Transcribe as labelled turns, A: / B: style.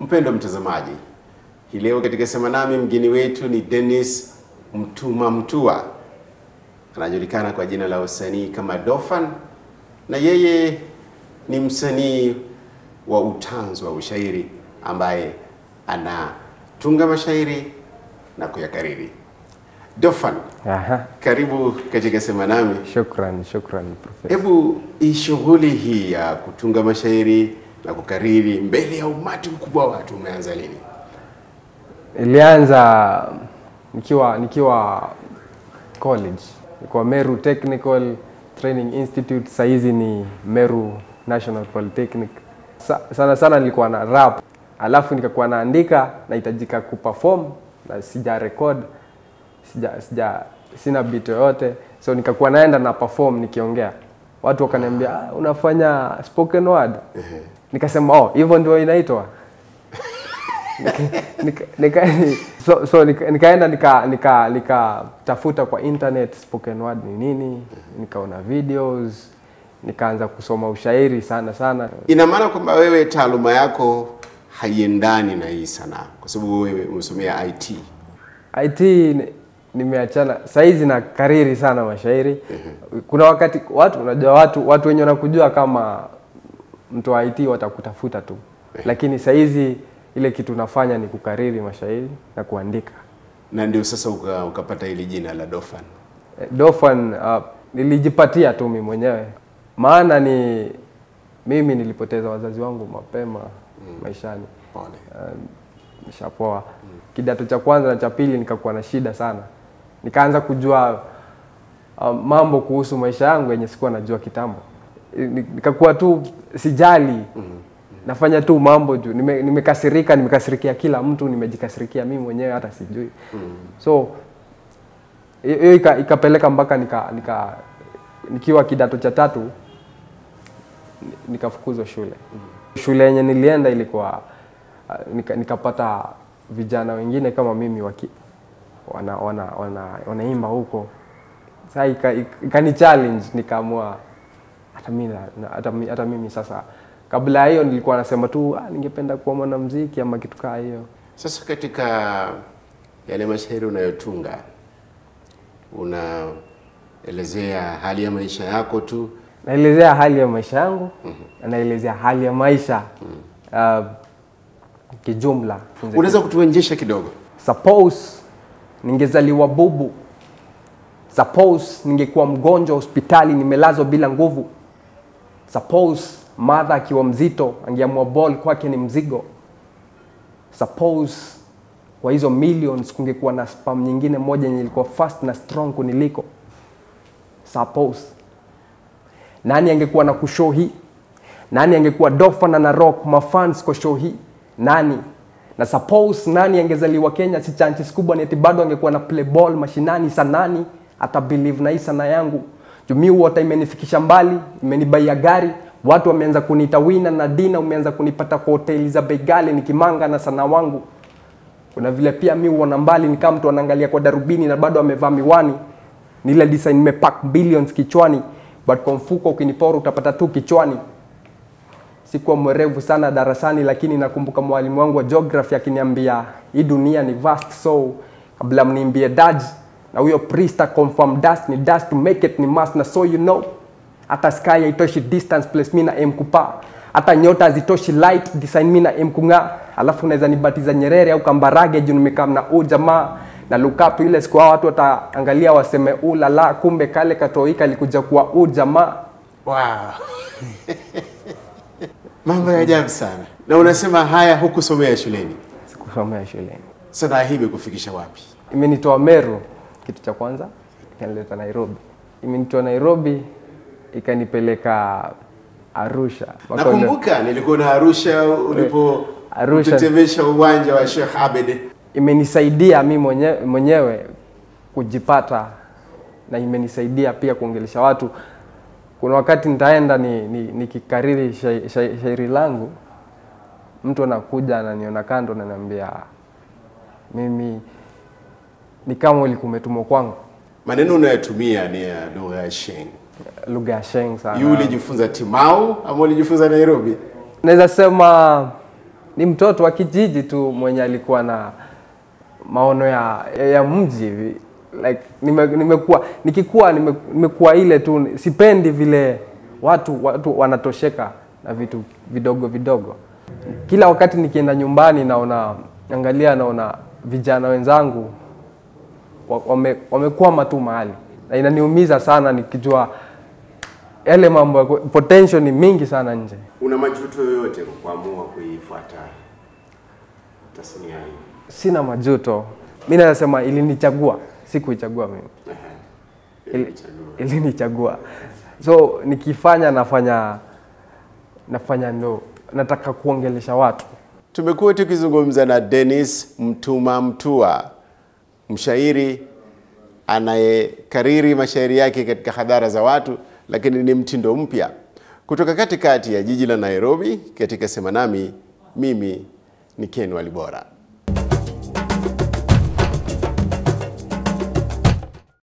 A: Mpendo mtazamaji, hii leo katika Sema Nami mgeni wetu ni Dennis Mtuma Mtua, anajulikana kwa jina la usanii kama Dofan, na yeye ni msanii wa utanzu wa ushairi ambaye anatunga mashairi na kuyakariri. Dofan,
B: Aha,
A: karibu katika Sema Nami.
B: shukran, shukran profesa.
A: Hebu hii shughuli hii ya kutunga mashairi na kukariri mbele ya umati mkubwa wa watu umeanza lini?
B: Ilianza nikiwa nikiwa college, nilikuwa Meru Technical Training Institute, saa hizi ni Meru National Polytechnic. Sa, sana sana nilikuwa na rap, alafu nikakuwa naandika, nahitajika kuperform na sija record, sija, sija sina beat yoyote, so nikakuwa naenda na perform nikiongea, watu wakaniambia ah, unafanya spoken word. Nikasema oh, hivyo ndio inaitwa nika, nika, so, so nika, nikaenda nika nika nikatafuta kwa internet spoken word ni nini, nikaona videos, nikaanza kusoma ushairi sana sana.
A: Ina maana kwamba wewe taaluma yako haiendani na hii sanaa, kwa sababu wewe umesomea IT.
B: IT ni- nimeachana saizi na kariri sana mashairi. Kuna wakati watu unajua watu watu wenye wanakujua kama mtu wa IT watakutafuta tu, lakini saizi ile kitu nafanya ni kukariri mashairi na kuandika.
A: na ndio sasa uka, ukapata hili jina la Dofan.
B: Eh, Dofan uh, nilijipatia tu mimi mwenyewe, maana ni mimi nilipoteza wazazi wangu mapema maishani.
A: Pole.
B: Uh, nishapoa. Kidato cha kwanza na cha pili nikakuwa na shida sana, nikaanza kujua uh, mambo kuhusu maisha yangu yenye sikuwa najua kitambo. Ni- Nikakuwa tu sijali, nafanya tu mambo juu nime, nimekasirika, nimekasirikia kila mtu, nimejikasirikia mimi mwenyewe hata sijui. So hiyo hiyo ika, ikapeleka mpaka nika, nika nikiwa kidato cha tatu ni- nikafukuzwa shule. Shule yenye nilienda ilikuwa uh, nika, nikapata vijana wengine kama mimi waki, wana, wana, wana, wanaimba huko. Sasa ika, ika, ikani challenge nikaamua hata mimi na- na- hata, mi- hata mimi sasa kabla ya hiyo nilikuwa nasema tu ah, ningependa kuwa mwanamuziki ama kitu kaa hiyo.
A: Sasa katika yale mashairi unayotunga unaelezea hali ya maisha yako tu,
B: naelezea hali ya maisha yangu na naelezea hali ya maisha uh, kijumla.
A: unaweza kutuonjesha kidogo?
B: Suppose ningezaliwa bubu, suppose ningekuwa mgonjwa hospitali nimelazwa bila nguvu, suppose madha akiwa mzito angeamua ball kwake ni mzigo, suppose kwa hizo millions kungekuwa na spam nyingine moja yenye ilikuwa fast na strong kuniliko, suppose nani angekuwa na kushow hii nani angekuwa dofa na na rock mafans kwa show hii nani na suppose nani angezaliwa kenya si chances kubwa ni eti bado angekuwa na play ball mashinani sanani ata believe na hii sana yangu jumii wota imenifikisha mbali imenibaia gari watu wameanza kuniita wina na dina umeanza kunipata kwa hoteli za bei ghali nikimanga na sana wangu kuna vile pia mi huona mbali ni kama mtu anaangalia kwa darubini na bado amevaa miwani ni ile design nimepack billions kichwani but kwa mfuko ukinipora utapata tu kichwani sikuwa mwerevu sana darasani lakini nakumbuka mwalimu wangu wa geography akiniambia hii dunia ni vast so kabla mniimbie daj na huyo priest confirm dust ni dust to make it ni must na so you know hata sky haitoshi distance place mi na aim kupa hata nyota hazitoshi light design mi na aim kung'aa alafu unaweza nibatiza nyerere au kambarage juu nimekaa na huu jamaa na look up ile siku hao watu wataangalia waseme ulala kumbe kale katoika alikuja kuwa huu jamaa
A: Wow. Mambo ya ajabu sana. Na unasema haya hukusomea shuleni.
B: sikusomea shuleni
A: Sanaa hii imekufikisha wapi?
B: imenitoa Meru kitu cha kwanza, ikanileta Nairobi. Imenitoa Nairobi ikanipeleka Arusha. Mpaka ule-
A: Nakumbuka nilikuwa na Arusha ulipo
B: Arusha.
A: kutetemesha uwanja wa Sheikh Abed.
B: imenisaidia mi mwenyewe, mwenyewe kujipata na imenisaidia pia kuongelesha watu. Kuna wakati nitaenda ni, ni, nikikariri shai- shai- shairi langu, mtu anakuja ananiona kando, ananiambia mimi ni kama ulikuwa umetumwa kwangu,
A: Maneno unayotumia ni ya lugha ya Sheng.
B: lugha ya Sheng sana.
A: Yu ulijifunza Timau ama ulijifunza Nairobi?
B: naweza sema ni mtoto wa kijiji tu mwenye alikuwa na maono ya, ya, ya mji hivi like nime, nimekuwa nikikuwa nime, nimekuwa ile tu sipendi vile watu watu wanatosheka na vitu vidogo vidogo kila wakati nikienda nyumbani naona angalia naona vijana wenzangu wa- wame, wamekwama tu mahali na inaniumiza sana nikijua yale mambo ya ku- potential ni mingi sana nje
A: Una majuto yoyote kwa kuamua kuifuata tasnia hii?
B: sina majuto mi naweza sema ilinichagua si kuichagua mimi Ili- ilinichagua so nikifanya nafanya nafanya ndo nataka kuongelesha watu
A: Tumekuwa tukizungumza na Dennis Mtuma Mtua, mshairi anayekariri mashairi yake katika hadhara za watu, lakini ni mtindo mpya kutoka katikati ya jiji la Nairobi. Katika Sema Nami, mimi ni Ken Walibora.